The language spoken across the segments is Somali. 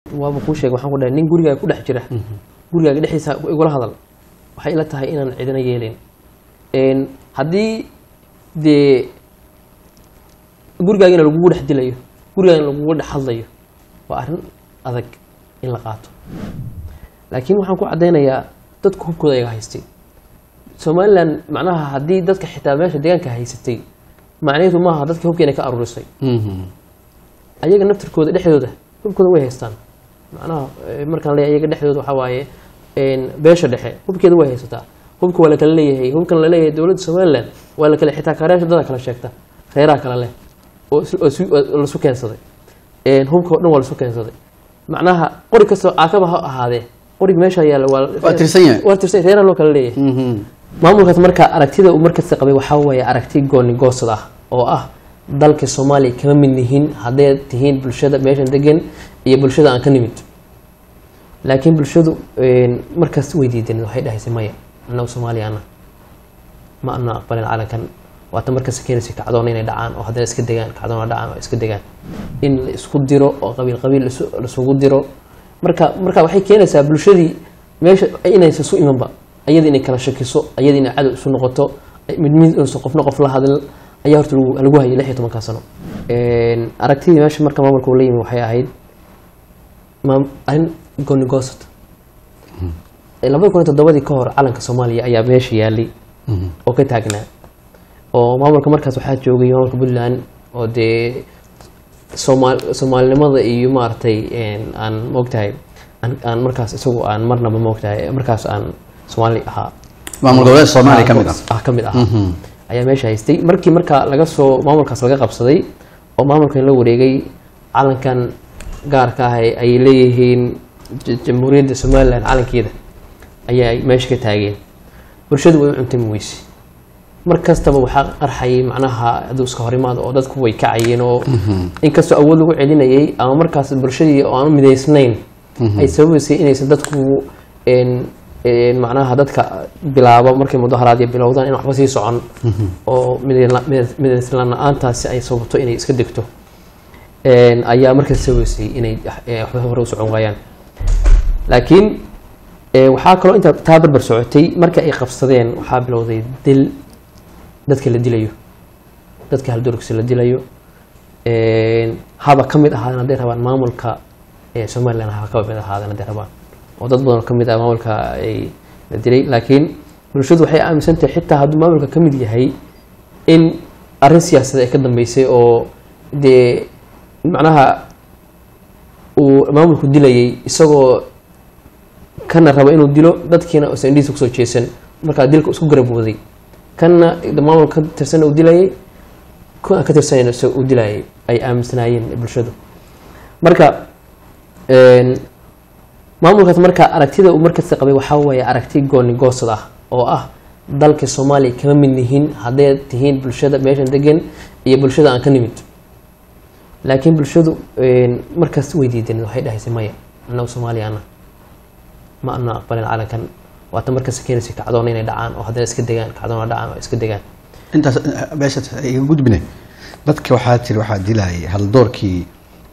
waaba kuu sheegay waxaan ku dhahay nin gurigaaga ku dhex jira gurigaaga dhexdiisa igula hadal waxay ila tahay inaan cidina yeelin Een, haddii dee gurigaagina lagugu dhex dilayo gurigaagina lagugu dhex hadlayo waa arrin adag in la qaato laakiin waxaan ku caddaynayaa dadku hubkooda ayaga haystay somalilan macnaha haddii dadka xitaa meesha deegaanka haysatay macnaheedu maaha dadka hubka inay ka aruurisay ayaga naftirkooda dhexdooda hubkooda way haystaan macnaha eh, markaan leeyahay ayaga dhexdooda waxaa waaye een, beesha dhexe hubkeeda way haysataa hubka waa la kala leeyahay hubkan la leeyahay dowladda somaliland waa la kale xitaa kaareyaasha dada kala sheegta reeraha kale leh oo is- oo is- oo lasu keensaday Een, hubka oo dhan waa lasu keensaday macnaha qori kastoo caakaba ha ahaadee qoriga meesha yaalla waa Waa tirsan yahay. waa tirsan reeraha loo kala leeyahay maamulkaas marka aragtida uu markasta qabay waxaa weeye aragti gooni goosad ah oo ah dalka soomaaliya kama mid nihiin hadday tihiin bulshada meeshan degan iyo bulshada aan ka nimid laakiin bulshadu een, markaas way diideen waxay dhahaysay maya annagu soomaaliyaana ma ana aqbalin calankan waata markasta keenaysa kacdoon inay dhacaan oo haddana iska degaan kacdoon dhacaan oo iska degaan in la isku diro oo qabiil qabiil isu- laisugu diro marka marka waxay keenaysaa bulshadii meesha inaysan isu imanba ayada inay kala shakiso ayada inay cadow isu noqoto mid mid uusan qofna qof la hadl ayaa horta lagu lagu hayay lix iyo tobankaa sano Een, aragtidii meesha marka maamulka uu la yimi waxay ahayd maam- arrin gooni goosad labada kun iyo toddobadii ka hor calanka soomaaliya ayaa meesha yaalay oo ka taagnaa oo maamulka markaas waxaa joogay maamulka puntland oo dee soomaal soomaalinimada iyo maaragtay een, aan moogtahay aan aan markaas isagu aan marnaba moogtahay markaas aan soomaali ahaa maamul goboleed soomaaliya ka mid ah ah ka mid ah ayaa meesha haystay markii marka laga soo maamulkaas laga qabsaday oo maamulkan la wareegay calankan gaarka ah ay ay leeyihiin j- jamhuuriyadda somalilan calankeeda ayaa ay meesha ka taageen bulshadu way u cuntami weyse mar kastaba waxaa qarxayay macnaha hadduu iska horimaado oo dadku way kacayeen oo inkastoo awood lagu celinayay ama markaas bulshadii oo aan u midaysnayn ay sababaysay inaysan dadku een een macnaha dadka bilaabo markay mudaharaadyo bilowdaan in waxba sii socon oo midayla- midad- midayslaan la-aantaasi ay sababto inay iska degto een ayaa markaas sababaysay inay eh, waxba hore u socon waayaan laakiin eh, waxaa kaloo intaa taa barbar socotay markii ay qabsadeen waxaa bilowday dil dadka la dilayo dadka haldurugsi la dilayo een, haba ka mid ahaadeen hadday rabaan maamulka ee somaliland haba ka mid ahaadeen hadday rabaan oo dad badan oo ka mid ah maamulka ay la dilay laakiin bulshadu waxay aaminsan tahay xitaa hadduu maamulka ka mid yahay in arrin siyaasadeed ay ka dambeysay oo dee macnaha uu maamulku dilayay isagoo kana raba inuu dilo dadkiina uusan indhihiisa kusoo jeesan markaa dilka isku garab waday kana maamul ka tirsan uu dilayay ku aan ka tirsanan isaga uu dilayay ay aaminsanaayeen bulshadu marka een, maamulkaas marka aragtida uu markasta qabay waxaa weeye aragti gooni goosad ah oo ah dalka soomaaliya kama mid nihiin hadday tihiin bulshada meeshan degan iyo bulshada aan ka nimid laakiin bulshadu een, markaas way diideen waxay dhahaysay maya annagu soomaaliyaana ma ana aqbalin calankan waata markasta keenaysa kacdoon inay dhacaan oo haddana iska degaan kacdoon dhacaan oo iska degaan intaas eh, meesha iga gudbine dadka waxaa tiri waxaa dilayay haldoorkii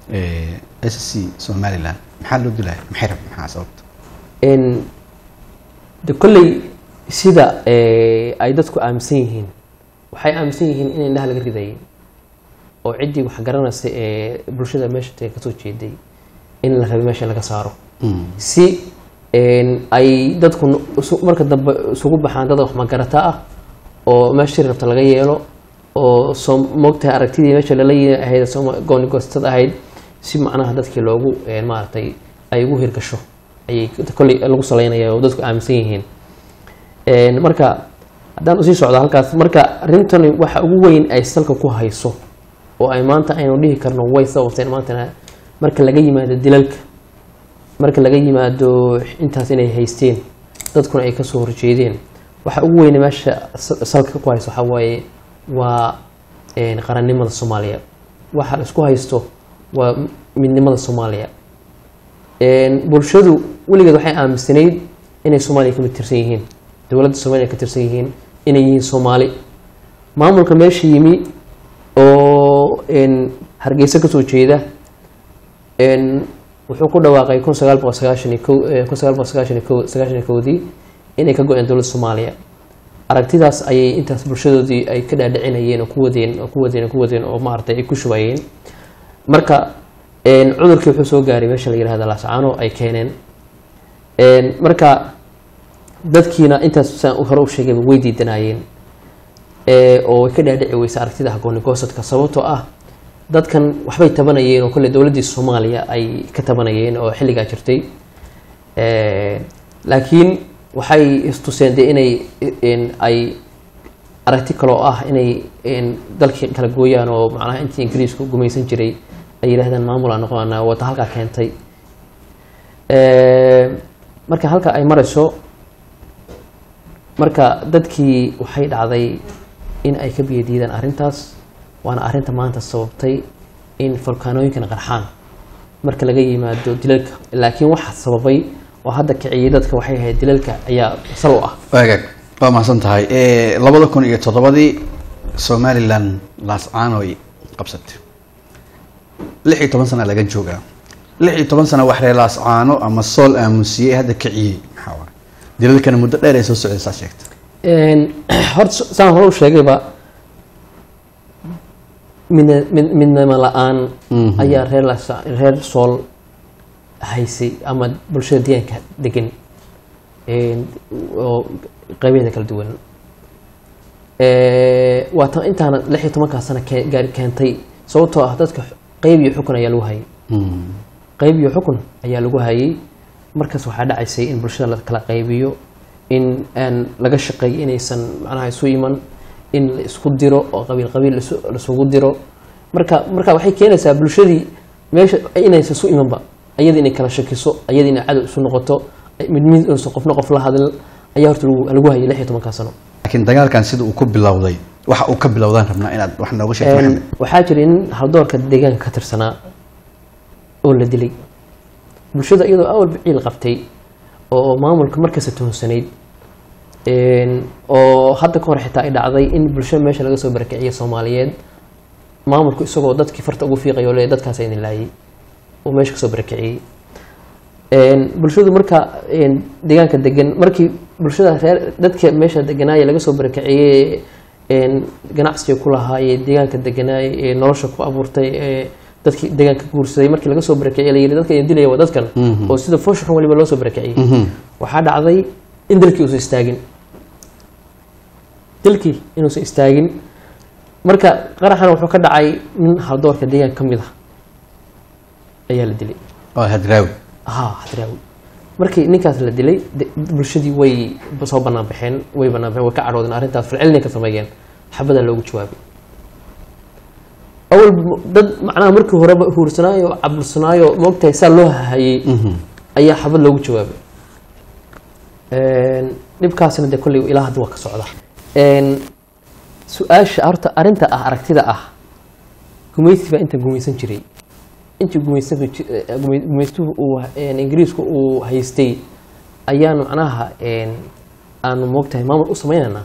s c somaliland maxaa loo dilayay maxay rab maxaa sababta n de kolley sida eh, ay dadku aaminsan yihiin waxay aaminsan yihiin in indhaha laga ridayay oo ciddii wax garanaysa ee bulshada meesha taga kasoo jeeday in la rabay meesha laga saaro si n ay dadku n- isu- marka dambe isugu baxaan dad wax magarata ah oo meeshii rabta laga yeelo oo soo moogtahay aragtidii meesha lala yimi ahayd sooma- gooni goostad ahayd si macnaha dadkii loogu eh, maaragtay ay ugu hirgasho ayay kolley lagu salaynaya oo dadku aaminsan yihiin Een, marka haddaan usii socdo halkaas marka arrintani waxa ugu weyn ay salka ku hayso oo ay maanta aynu dhihi karno way sababteen maantana marka laga yimaado dilalka marka laga yimaado intaas inay haysteen dadkuna ay kasoo horjeedeen waxa ugu weyne meesha sa- salka ku hayso waxaa waaye waa een, qarannimada soomaaliya waxa la isku haysto waa midnimada soomaaliya Een, bulshadu weligeed waxay aaminsanayd inay soomaaliya ka mid tirsan yihiin dowladda soomaaliya ka tirsan yihiin inay yihiin soomaali maamulka meesha yimi oo een, hargeysa kasoo jeeda een, wuxuu ku dhawaaqay kun sagaal boqol sagaashan iyo kow kun sagaal boqol sagaashan iyo kow sagaashan iyo kowdii inay ka go-een dowladda soomaaliya aragtidaas ayay intaas bulshadoodii ay ka dhaadhicinayeen oo ku wadeen oo ku wadeen oo ku wadeen oo maaragtay ay ku shubayeen marka cudurkii wuxuu soo gaaray meesha la yihahda laascaano ay keeneen marka dadkiina intaas saan hore u sheegayba way diidanaayeen oo way ka dhaadhici weysa aragtida hagoonigoosadka sababtoo ah dadkan waxbay tabanayeen oo kolley dowladdii soomaaliya ay ka tabanayeen oo xilligaa jirtay laakiin waxay istuseen dee inay ay aragti kaloo ah inay dalkii kala gooyaan oo macnaha intii ingiriisku gumaysan jiray ay yidhahdaan maamul aan noqonana wata halkaa keentay marka halka ay marayso marka dadkii waxay dhacday in ay ka biyo diidaan arrintaas waana arrinta maanta sababtay in volkaanooyinkan qarxaan marka laga yimaado dilalka laakiin waxa sababay oo hadda kiciyay dadka waxay ahayd dilalka ayaa sal u ah waagaag waa mahadsan tahay labada kun iyo toddobadii somalilan laascaanoy qabsatay lix iyo toban sana laga joogaa lix iyo toban sana wax reer laascaano ama sool aamusiyey hadda kiciyey maxaa waay dilalkana muddo dheer ay soo socday saa sheegta horta saan hore u sheegayba midna mid midnimo la-aan ayaa reer las reer sool haysay ama bulshada deegaanka degan oo qaybaheeda kala duwan waa tan intaana lix iyo tobankaa sana gaari keentay sababtoo ah dadka qeyb iyo xukun ayaa lagu hayay qeyb iyo xukun ayaa lagu hayay markaas waxaa dhacaysay in bulshada la kala qaybiyo in aan laga shaqeeyo inaysan macnaha isu iman in la isku diro oo qabiil qabiil laisugu diro marka marka waxay keenaysaa bulshadii meesha inaysan isu imanba ayada inay kala shakiso ayada inay cadow isu noqoto mid mid uusan qofna qof la hadl ayaa horta lagu hayay lix iyo tobankaa sano laakiin dagaalkan sida uu ku bilowday waxa uu ka bilowdaan rabnaa inaad wax nooga sheegto maxamed waxaa jiray nin haldoorka deegaanka ka tirsanaa oo la dilay bulshada iyadoo awal biciil qabtay oo maamulka markasta tuhonsanayd oo hadda ka hor xitaa ay dhacday in bulshada meesha laga soo barakiciya soomaaliyeed maamulku isagoo dadkii farta ugu fiiqayo le dadkaas idin laayay oo meesha kasoo barakiciyey bulshadu marka deegaanka degan markii bulshada reer dadka meesha deganaaya laga soo barakiciyey ganacsiga ku lahaayee deegaanka deganaay ee nolosha ku abuurtay ee dadkii deegaanka guursaday markii laga soo barakiciyey la yidhi dadka idin dilaya waa dadkan oo sida foosha xun waliba loo soo barakiciyey waxaa dhacday in dalkii uusan istaagin dalkii inuusan istaagin marka qaraxana wuxuu ka dhacay nin haldoorka deegaanka ka mid ah ayaa la dilay oo hadraawi ha hadraawi markii ninkaas la dilay bulshadii way soo banaan baxeen way banaan baxeen way ka cadhoodeen arrintaas falcelinay ka sameeyeen xabadaa loogu jawaabay awal dad macnaha markii horeba huursanaayo cabursanaayo moogtahay saa loo hahayey ayaa xabad loogu jawaabay dhibkaasina dee kolley ilaa hadda waa ka socda su-aasha horta arrinta ah aragtida ah gumaysi baa inta gumaysan jiray intii gumaysanku gumaystuhu uu ingiriisku uu haystay ayaan macnaha aanu moogtahay maamul u sameynaynaa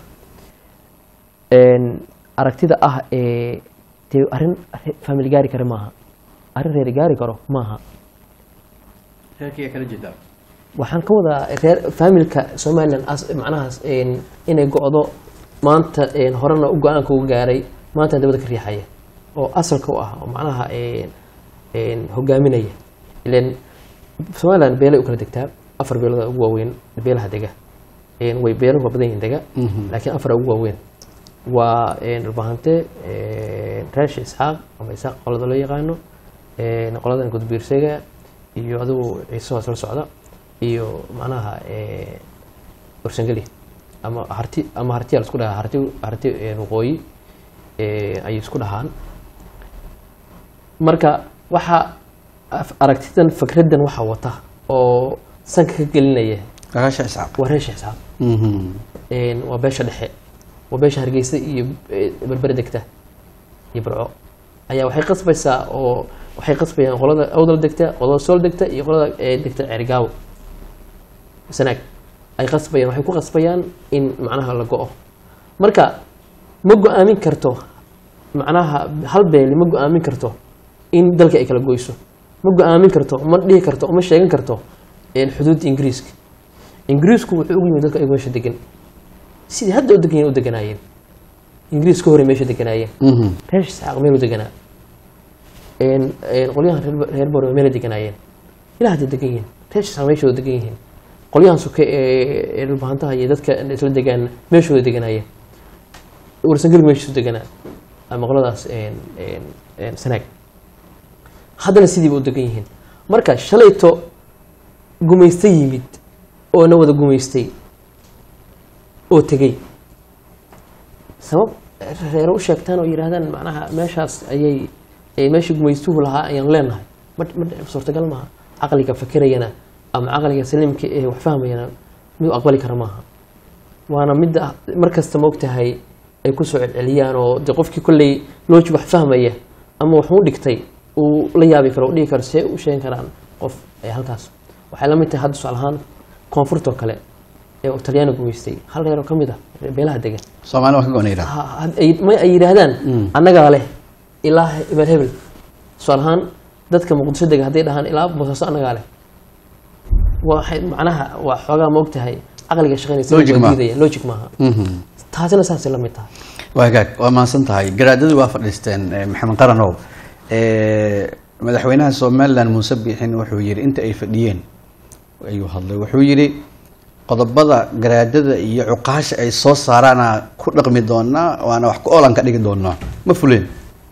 aragtida ah ee dee arrin family gaari kara maaha arrin reer gaari karo maaha waxaan ka wadaa reer familka somalilan macnahaas inay go-do maanta horena u go-aanka uga gaaray maanta dabada ka riixaya oo asalka u ah oo macnaha hogaaminaya ilan somalilan beelay u kala degtaa afar beelood ugu waaweyn beelaha dega way beeluhu waa badan yihin dega laakiin afar ugu waaweyn waa dhulbahante reesh isxaaq ama isxaaq qolada loo yaqaano qoladan gudbiirsega iyo adigu ciise hoos la socda iyo macnaha ursangeli ama harti ama hartiya la isku dhahaa harti harti waqooyi ayay isku dhahaan marka waxaa aragtidan fikraddan waxaa wata oo sanka ka gelinaya raasha iscaab waa reesha xisaab waa beesha dhexe waa beesha hargeysa iyo berbere degta iyo barco ayaa waxay qasbaysaa oo waxay qasbayaan qolada awdal degta qolada sool degta iyo qolada degta cerigaawo sanaag ay qasbayaan waxay ku qasbayaan in macnaha la go-o marka ma go-aamin karto macnaha hal beeli ma go-aamin karto in dalka ay kala goyso ma go-aamin karto ma dhihi karto ma sheegan karto een, xuduudda ingiriiska ingiriisku wuxuu ugu yimid dadka ayagu meesha degan sidii hadda u degan yihiin u deganaayeen ingiriis ka hore meesha deganaayeen Mhm. reer isxaaq meel u deganaa een een qolyahan reer reer bore meel deganaayeen ilaa hadda degan yihiin reer isxaaq meeshooda degan yihiin qolyahan suke ee ee dhulbahantaha iyo dadka isla degaan meeshooda deganaayeen warsangalg meeshiisu deganaa ama qoladaas een een een sanaag haddana sidiiba u degan yihiin marka shalayto gumaysta yimid oo na wada gumaystay oo tegey sabab reero u sheegtaan oo yidhaahdaan macnaha meeshaas ayay ay meeshii gumaystuhu lahaa ayaan leenahay ma ma suurtagal maaha caqliga fakerayana ama caqliga saliimka ee wax fahmayana mid u aqbali kara maaha waana midda mar kasta maogtahay ay kusoo celceliyaan oo de qofkii kolley loojig wax fahmaya ama waxuu dhigtay uu la yaabi karo u dhigi karo see u sheegan karaan qof ee halkaas waxay la mid tahay hadda tusaale ahaan koonfurtoo kale ee uu talyaani gumaystay hal reeroo ka mid ah beelaha degan soomaali waa ka goona yidhaha ha- had- ay- ma ay yidhaahdaan annagaa leh ilaa hebel hebel tusaale ahaan dadka muqdisho dega hadday dhahaan ilaa boosaaso annagaa leh waxay macnaha waa xoogaa ma ogtahay caqliga shaqaynaysa Logic waa maaha. diidaya logic maaha Mhm. taasina saasay la mid tahay waa hagaag waa mahadsan tahay garaadadii waa fadhiisteen eh, maxamed qaranow Eh, madaxweynaha somalilan muuse biixin wuxuu yidhi inta ay fadhiyeen ayuu hadlay wuxuu yidhi qodobada garaadada iyo cuqaasha ay soo saaraana ku dhaqmi doonaa waana wax ku oolan ka dhigi doonaa ma fuleen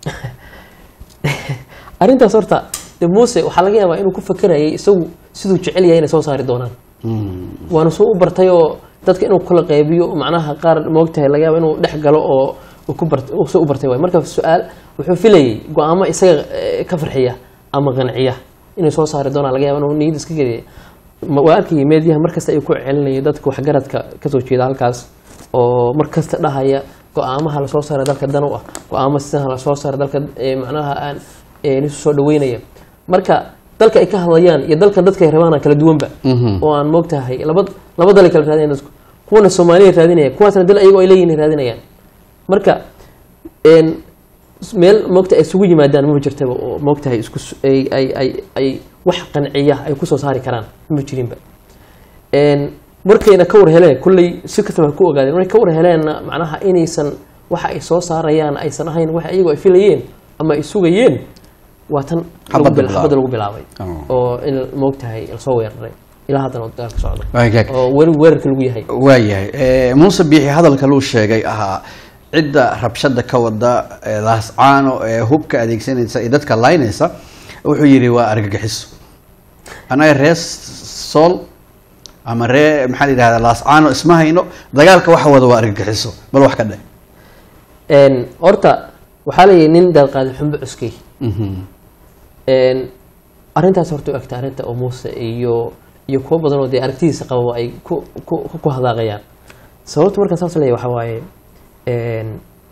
arrintaas horta de muuse waxaa laga yaabaa inuu ku fakerayay isagu siduu jecel yahay inay soo saari doonaan Mm. waana soo u bartay oo dadka inuu kula qaybiyo macnaha qaar moogtahay laga yaaba inuu dhex galo oo uu ku bart uu soo u bartay waay marka su-aal wuxuu filayay go-aamo isaga eh, ka farxiya ama qanciya inay soo saari doonaan laga yaaba inuu niyad iska geliya Ma- waa arkayay meediyaha markasta ayuu ku celinayay dadka waxgaradka kasoo jeeda halkaas oo markasta dhahaya go-aamaha lasoo saara dalka dan u ah go-aamo sidaha lasoo saara dalka eh, macnaha aan eh, nisu soo dhaweynaya marka dalka ay ka hadlayaan iyo dalkan dadka ay rabaana kala duwanba Mhm. oo aan moogtahay laba laba dal ay kala raadinayan dadku kuwana soomaaliya raadinaya kuwaasna dal ayagoo ay leeyihin raadinayaan marka een meel moogta ay isugu yimaadaan maba jirtaba oo moogtahay isku s- ay ay ay ay wax qanciya ay kusoo saari karaan ma jirinba een markayna ka war heleen kulley si kastaba ha ku ogaadeen markay ka war heleenna macnaha inaysan waxa ay soo saarayaan aysan ahayn wax iyagoo ay filayeen ama ay sugayeen waa tan lagu Xabadda bil- bilaabay. xabadda lagu bilaabay Oh. oo in moogtahay lasoo weeraray ilaa haddana uu dagaalka socdo waa hagaag oo weli weerarka lagu yahay waayahay Eh, muuse biixi hadalka luu sheegay ahaa cidda rabshada ka wada ee laascaano ee hubka adeegsanaysa iyo dadka laynaysa wuxuu yidhi waa argagixiso anaga ree sool ama ree maxaa la yidhahdaa laascaano isma hayno dagaalka waxa wada waa argagixiso bal wax ka dheh Een, horta waxaa la yidhi nin daalqaadi xumbo cuskay Mhm. Een, arrintaas horta u egta arrinta oo muuse iyo iyo kuwo badan oo dee aragtidiisa qaba ay ku ku ku hadaaqayaan sababta markaan saas leeyahay waxaa waaye een,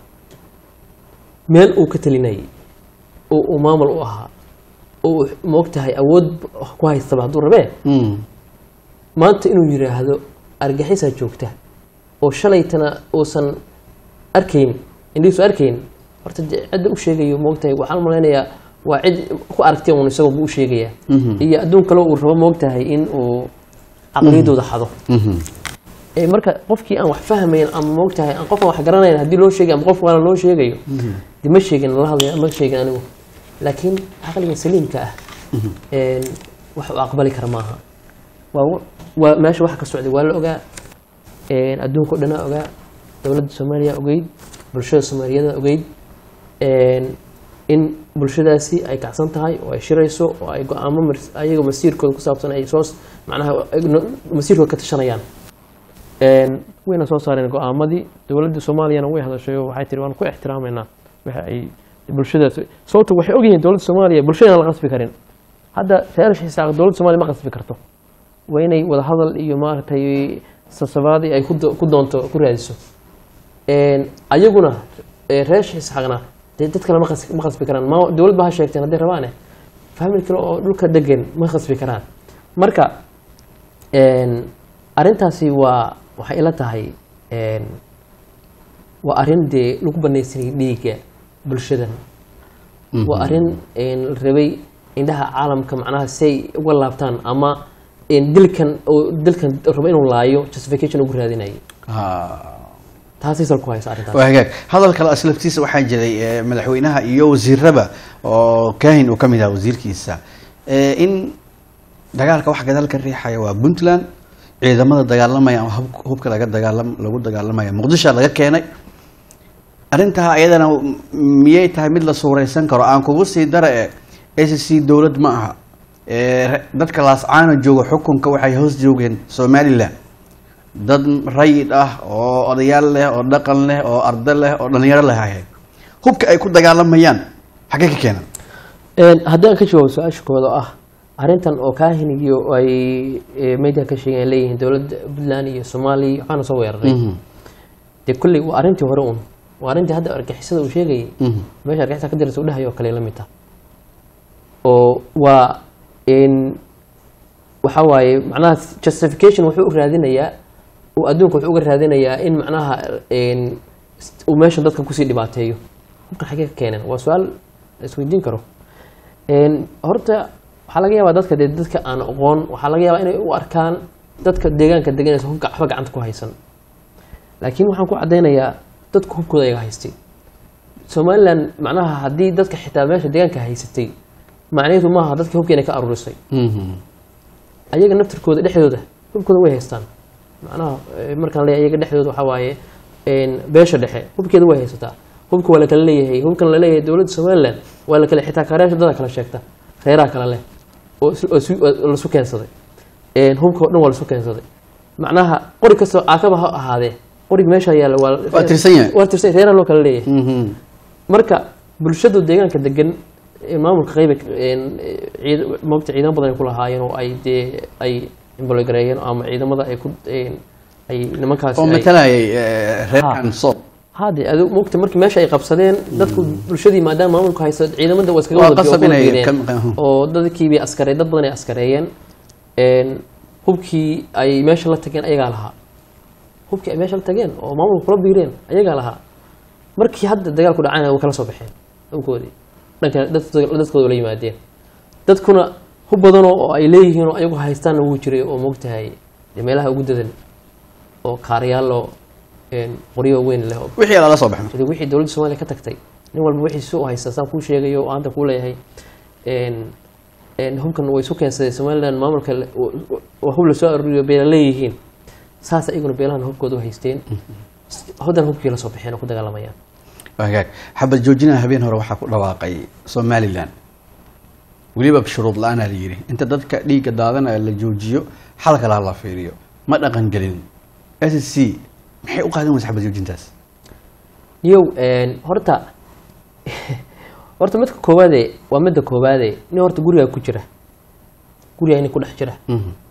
meel uu ka talinayay oo uu maamul u ahaa oo uu moogtahay awood ku haystaba hadduu rabee Mm. maanta inuu yidhaahdo argaxisaa joogta oo shalaytana uusan arkayn indhihiisu arkayn horta dee cidda u sheegayo moogtahay waxaan malaynayaa waa cid ku aragtay uun isagoo buu u sheegayaa Mhm. iyo adduun kaleo uu rabo moogtahay in uu caqliyadooda xado Mhm. ee marka qofkii aan wax fahmayn ama moogtahay aan qofkan wax garanayn haddii loo sheegayo ama qof kale loo sheegayo dee ma sheegin lala hadlaya ma sheegin anigu laakiin caqliga saliimka ah een, wax uu aqbali kara maaha waa wa- waa meesha waxa ka socday waa la ogaa een, adduunka o dhanaa ogaa dowladda soomaaliya ogeyd bulshada soomaaliyada ogeyd een, in bulshadaasi ay kacsan tahay oo ay shirayso oo ay go-aamo mars- ayaga masiirkooda ku saabsan ay soo macnaha ay no- masiirkooda ka tashanayaan Een, wayna soo saareen go-aamadii dowladda soomaaliyana way hadashay oo waxay tiri waan ku ixtiraameynaa waxa ay bulshadaas sababta waxay ogyihiin dowladda soomaaliya bulshadana la qasbi karin hadda reer xisaaq dowladda soomaaliya ma qasbi karto waa inay wada hadal iyo maaragtay sasabaadii ay ku do- ku doonto ku raadiso Een, ayaguna ee, reer xisaaqna dee dad kale ma qas- ma qasbi karaan ma dowlad ba ha sheegteen hadday rabaane famil kale oo dhulka degan ma qasbi karaan marka een, arrintaasi waa waxay ila tahay een, waa arrin dee lagu banaysanayay dhiigga bulshadan waa arrin een, la rabay indhaha caalamka macnaha si ay uga laabtaan ama een, dilkan oo dilkan rabo inuu laayo justification ugu raadinayay taasay sal ku haysa arrintaas waa hagaag hadal kale aslaftiisa waxaa jiray eh, madaxweynaha iyo wasiiraba oo kaahin uu ka mid ahaa wasiirkiisa eh, in dagaalka wax gadaal ka riixaya waa puntland ciidamada dagaalamaya ama hub- hubka laga dagaalam lagu dagaalamaya muqdisho laga keenay arrintaa ayadana m- miyay tahay mid la suuraysan karo aan kugu sii dara e s c dowlad ma aha Eh, re- dadka laascaana jooga xukunka waxay hoos joogeen somalilan dad rayid ah oo odayaal leh oo dhaqan leh oo arda leh oo dhalinyaro leh ahayd hubka ay ku dagaalamayaan xaggee ka keenan Een, haddii aan ka jawaabo su-aasha kooda ah arrintan oo kaahin iyo ay e, media ka sheegeen ay leeyihiin dowladda puntland iyo soomaaliya waxaana soo weeraray dee kolley waa arrintii hore un waa arrintii hadda argixisada uu sheegayay meesha argixisa ka diraysa udhahay oo kale la mid ah oo waa in waxa waaye macnaha justification wuxuu u raadinayaa uu adduunka wuxuu uga raadinayaa in macnaha een, uu meeshan dadka kusii dhibaateeyo hubkan xagee ka keeneen waa su-aal la isweydiin karo Een, horta waxaa laga yaabaa dadka dee dadka aan aqoon waxaa laga yaabaa inay u arkaan dadka deegaanka deganaysa hubka waxba gacanta ku haysan laakiin waxaan ku caddaynayaa dadku hubkooda ayaga haystay somalilan macnaha haddii dadka xitaa meesha deegaanka haysatay macnaheedu maaha dadka hubka inay ka aruurisay ayaga naftirkooda dhexdooda hubkooda way haystaan macnaha eh, markaan leeyahay ayaga dhexdooda waxaa waaye een, beesha dhexe hubkeeda way haysataa hubka waa la kala leeyahay hubkan la leeyahay dowladda somaliland waa la kala xitaa kaareyaasha dada kala sheegta reeraha kale leh oo is- oo isu- oo lasu keensaday Een, hubka oo dhan waa lasu keensaday macnaha qori kastoo caakaba ha ahaadee qoriga meesha yaalla waa Waa tirsan yahay. waa tirsan yahay, reeraha loo kala leeyahay marka bulshadu deegaanka degan ee maamulka qayba moogta ciidamo badan ay ku lahaayeen oo ay dee ay imbologareeyeen ama ciidamada ay ku een, ay nimankaasi oo ay- matalayay eh, reerkan soob hade adu mogta markii meesha ay qabsadeen dadku bulshadii maadaama maamulku haysto ciidamada waa iskaga Waa wada qasab wada inay biireen. ka- oo dadkiibay askare dad badan ay askareeyeen Een, hubkii ay meesha la tageen ayagaa lahaa hubkii ay meesha la tageen oo maamulku kula biireen ayagaa lahaa markii hadda dagaalku dhacayna way kala soo baxeen hubkoodii dhanka dadkooda dadkooda la yimaadeen dadkuna hub badanoo oo ay leeyihiin oo ayagu haystaanna wuu jiray oo moogtahay dee meelaha ugu dadan oo kaaryaalo een, qoryo weyn leh oo wixii lala soo baxno sida wixii dowladda soomaaliya ka tagtay nin walba wixii si u haysta saan kuu sheegayo oo hadda kuu leeyahay een- een hubkan way isu keensaday somaliland maamulka le- wa- wa- waa hub lasoo aruuriyo beela leeyihiin saas iyaguna beelahan hubkooda u haysteen haddana hubkii la soo baxeen oo ku dagaalamayaan waa hagaag xabad joojinaha habeen hore waxaa ku dhawaaqay somalilan weliba shuruud la-aanaa la yidhi inta dadka dhiigga daadanaya la joojiyo xal kalaa la fiiriyo ma dhaqan gelin s c maxay u qaadan weysa xabad joojintaas yow een, horta horta midka koowaade waa midda koowaade nin horta gurigaa ku jira gurigaa nin ku dhex jira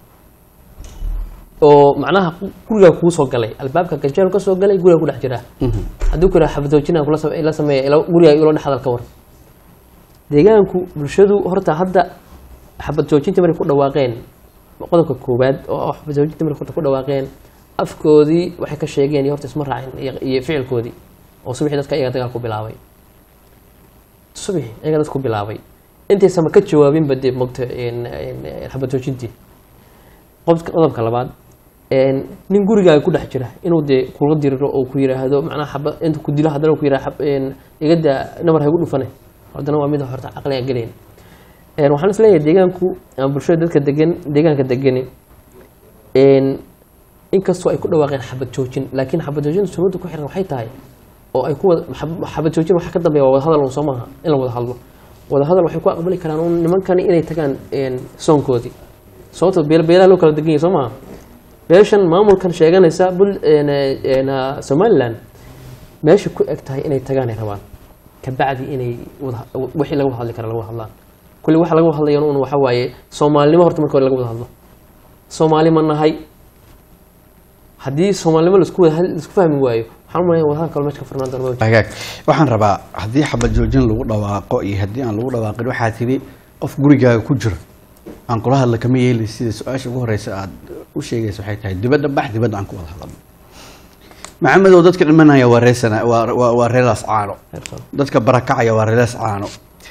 oo macnaha gurigaa kuu soo galay albaabka ganjeel ka soo galay gurigaa ku dhex jira haddii ku yidhaha xabadoojinaan kula same- la sameeya ila- gurigaa ilo dhex hadal ka war deegaanku bulshadu horta hadda xabad joojinta markay ku dhawaaqeen qodobka koowaad oo xabad joojinta markay horta ku dhawaaqeen afkoodii waxay ka sheegeen iyo horta isma raacin iyo- iyo ficilkoodii oo subaxii dadka iyaga dagaal ku bilaabay subaxii iyaga dadku bilaabay intaysama ka jawaabinba dee mogta xabad joojintii qodobka qodobka labaad een, nin gurigaaga ku dhex jira inuu dee kula diriro oo ku yiraahdo macnaha xaba inta ku dilo haddana ku yiraha igada nabar haygu dhufane haddana waa mid horta caqliga gelayn Een, waxaan is leeyahay deegaanku ama bulshada dadka degan deegaanka degani een, inkastoo ay ku dhawaaqeen xabad joojin laakiin xabad joojinta sunnada ku xiran waxay tahay oo ay ku wada xab- xabad joojin waxa ka dambeeya waa wada hadal un soo maaha in la wada hadlo wada hadal waxay ku aqbali karaan un nimankani inay tagaan een, soonkoodii sababto beel beelaha loo kala degan yahay soo maaha beeshan maamulkan sheeganaysa bul een, een, somaliland meesha ku eg tahay inay tagaan ay rabaan kabacdi inay wada wixii laga wada hadli kara laga wada hadlaan kulli waxa laga wada hadlayan un waxa waaye soomaalinimo horta marka hore laga wada hadlo soomaali ma nahay haddii soomaalinimo laisku wada had- laisku fahmi waayo waxaan u malaya wadahadal kale meesha ka furnaan doona ma jiro. hagaag waxaan rabaa haddii xabad joojin lagu dhawaaqo iyo haddii aan lagu dhawaaqin waxaa tidhi qof gurigaaga ku jira aan kula hadla kama yeeli sida su-aasha ugu horeysa aad u sheegaysa waxay tahay dibadda bax dibadda aan ku wada hadalno maxamedow dadka dhimanaya waa reesana waa waa- waa reelaas caano Heersan. dadka barakacaya waa reelaas caano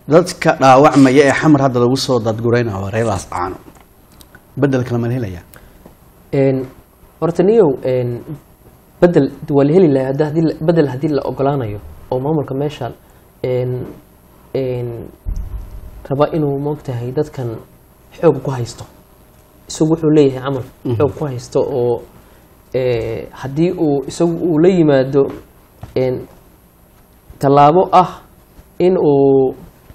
dadka dhaawacmaya ee xamar hadda lagu soo dadguraynayo waa reer laascaano bedelkana ma la helayaa Een, horta niyow een, bedel waa la heli lahaa hadda haddii la- bedel haddii la ogolaanayo oo maamulka meesha een, een, raba inuu moogtahay dadkan xoog ku haysto isagu wuxuu leeyahay camal xoog ku haysto oo ee, haddii uu isagu uu la yimaado een, tallaabo ah in uu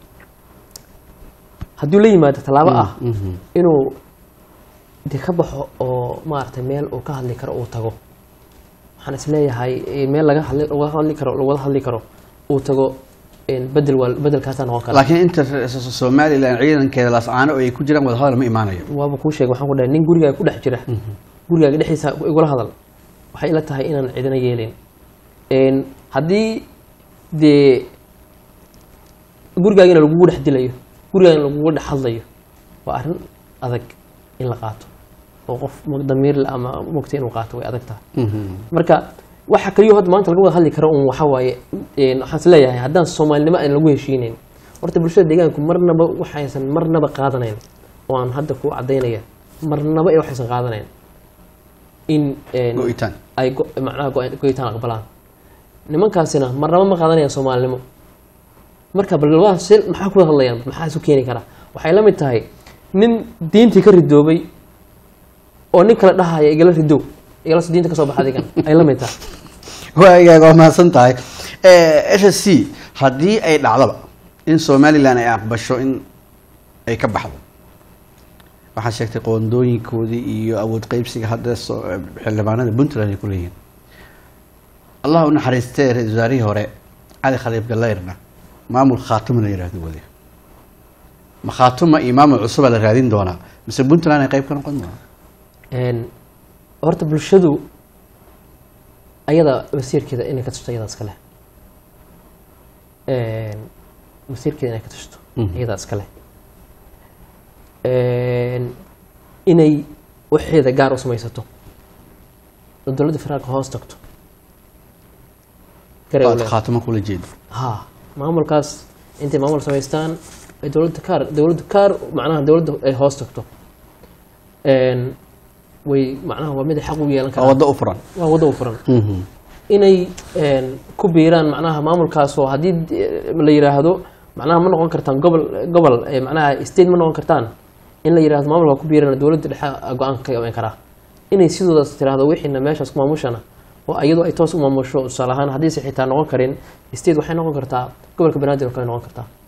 haddii uu la yimaado tallaabo ah inuu de ka baxo oo maaragtay meel uu ka hadli karo uu tago waxaan isleeyahay eh, meel laga hadli laga hadli karo lagawada hadli karo uu tago een, bedel waa bedelkaasaa noqon kara laakiin inta re- so- somalilan ciidankeeda laascaano oo ay ku jiraan wadahadal ma imaanayo waaba kuu sheegay waxaan ku dhahay nin gurigaaga ku dhex jira gurigaaga dhexdiisa igula hadal waxay ila tahay inaan cidina yeelin Een, haddii dee gurigaagina lagugu dhex dilayo gurigaagina lagugu dhex hadlayo waa arrin adag in la qaato oo qof mo- damiir leh ama mogta inuu qaato way adag tahay marka waxa kaliyo hadda maanta laga wada hadli karo un waxa waaye een, waxaan is leeyahay haddaan soomaalinimo aan lagu heshiinayn horta bulshada deegaanku marnaba waxaysan marnaba qaadanayn oo aan hadda ku cadaynaya marnaba ee waxaysan qaadanayn in een, go-itaan ay go- macnaha go- go'itaan aqbalaan nimankaasina marnaba ma qaadanayaan soomaalinimo marka bal waa si maxaa ku hadlayaan maxaa isu keeni kara waxay la mid tahay nin diintii ka ridoobay oo nin kale dhahaya igala ridow igala soo diinta ka soo baxa adigan ay la mid tahay waagaag waa mahadsan tahay s s c haddii ay dhacdaba in somalilan ay aqbasho in ay ka baxdo waxaad sheegtay qoondooyinkoodii iyo awood qeybsiga hadda so- xildhibaanada puntland ay ku leeyihiin allah u naxariistee ra-iisul wasaarihii hore cali khaliif galeyrna maamul khaatuma la yihahdo wade ma khaatuma iyo maamul cusuba la raadin doonaa mise puntland ay qeyb ka noqon doonaa Een, horta bulshadu ayada masiirkeeda inay ka tusto ayadaa iskale Een, masiirkeeda inay ka tusto Mhm. ayadaa iskale Een, inay waxeeda gaar u samaysato oo dowladda federaalka hoos tagto Garay u Waad leedahay. khaatuma kula jeedo ha maamulkaas intay maamul samaystaan ay dowladda kaar dowladda kaar macnaha dowladda ay hoos tagto Een, way macnaha waa mid ay xaq u yeelan waa karaan waddo u furan waa waddo u furan inay een, ku biiraan macnaha maamulkaas oo haddii eh, la yiraahdo macnaha ma noqon kartaan gobol gobol eh, macnaha state ma noqon kartaan in la yiraahdo maamulka ku biirana dowladda dhexe go-aanka ka iman karaa inay sidoodaas tiraahdo wixiina meeshaas ku maamushana oo iyadoo ay toos u maamusho tusaale ahaan haddiise xitaa noqon karin state waxay noqon kartaa gobolka banaadir oo kale noqon kartaa